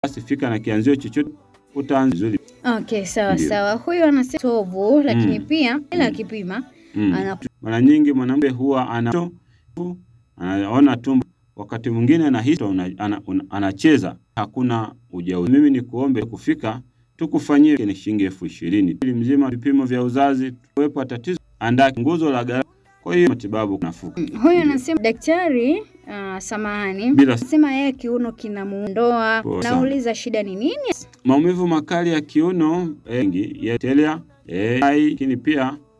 basi fika na kianzio chochote utaanza vizuri. Okay, sawa Ndio. sawa. Huyu anasema tovu, lakini Mm. pia ila Mm. akipima Mm. ana Mara nyingi mwanamke huwa ana anaona tumbo, wakati mwingine anahisi una- ana- una- anacheza, hakuna ujauzito. Mimi ni kuombe kufika tukufanyie ni shilingi elfu ishirini ili mzima vipimo vya uzazi, tuwepo tatizo, andaa nguzo la gharama. Kwa hiyo matibabu nafuu huyu anasema daktari, uh, samahani, bila anasema yeye kiuno kinamuondoa. Poa sana. Nauliza shida ni nini? maumivu makali ya kiuno mengi ya telea eh, hai, lakini pia